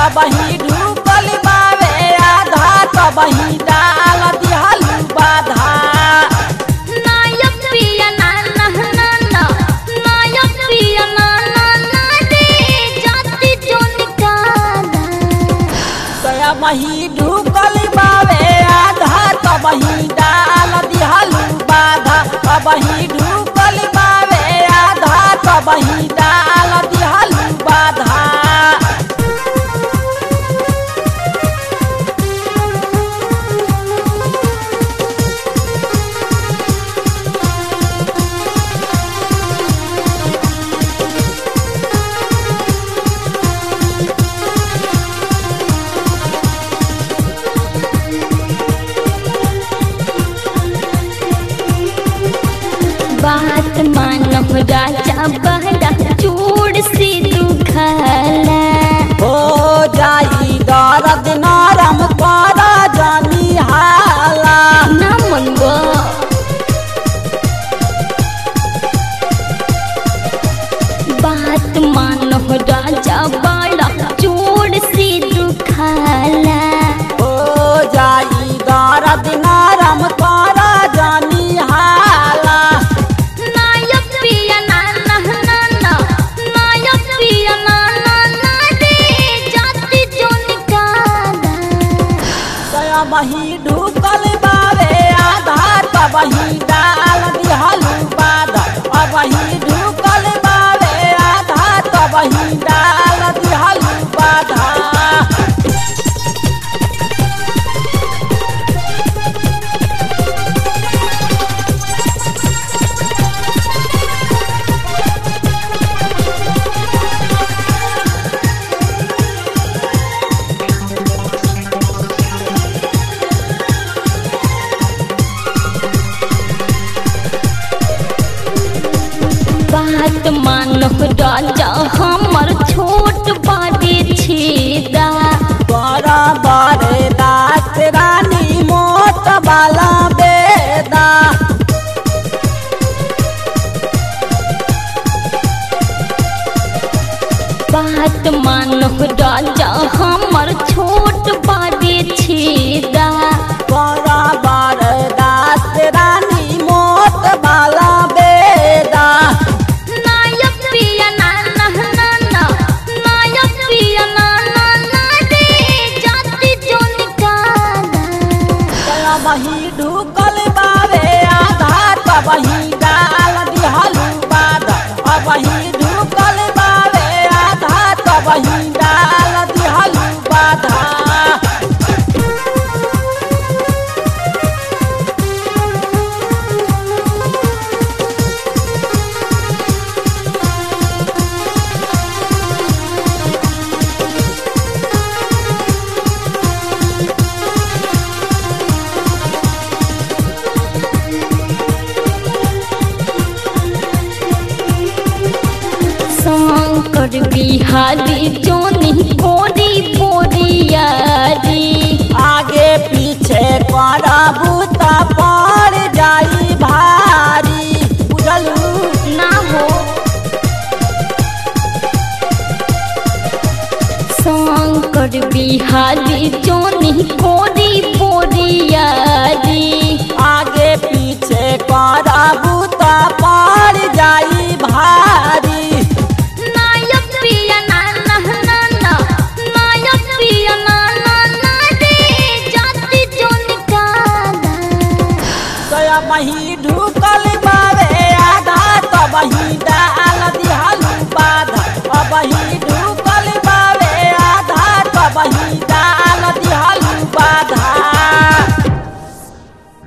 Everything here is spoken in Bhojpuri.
कबही ढूकल बावे आधा कबही डाल दिहलू बाधा नायक पिया ना ना ना ना नायक पिया ना ना ना रे जाति जो निकाला कया मही ढूकल बावे आधा कबही डाल दिहलू बाधा कबही ढूकल बावे आधा कबही डाल दिहलू बाधा बात मानो राजा बहरा चूड़ से दुखला हो जाई दर्द नरम कर जानी हाला ना मनबो बात मानो राजा बड़ा चूड़ से दुखला हो जाई दर्द नरम कर जानी हाला नायक पिया ना ना ना ना नायक पिया ना ना ना रे जाति जो निकाला कया मही ढूकल बावे आधार कबही डाल दिहलू बाधा अबही ढूकल बावे आधार कबही डाल दिहलू बाधा बात मानो राजा हमर छोट बाटे छेदा बड़ा बड़े दास रानी मोट बाला बेदा बात मानो राजा हमर छोट बाटे छेदा बड़ा बड़े दास रानी मोट बाला बेदा नायक पिया ना ना ना ना नायक पिया ना ना ना रे जाति जो निकाला कया मही ढूकल बावे आधार कबही डाल दिहलू बाधा अबही ढूकल बावे आधार कबही डाल दिहलू बाधा शंकर बिहारी जोनी बोरी बोरियारी आगे पीछे करबू त पड़ जाई भारी बुझलू ना हो शंकर बिहारी जोनी बोरी बोरियारी आगे पीछे करबू त पड़ जाई भारी नायक पिया ना ना ना ना नायक पिया ना ना ना रे जाति जो निकाला कया मही ढू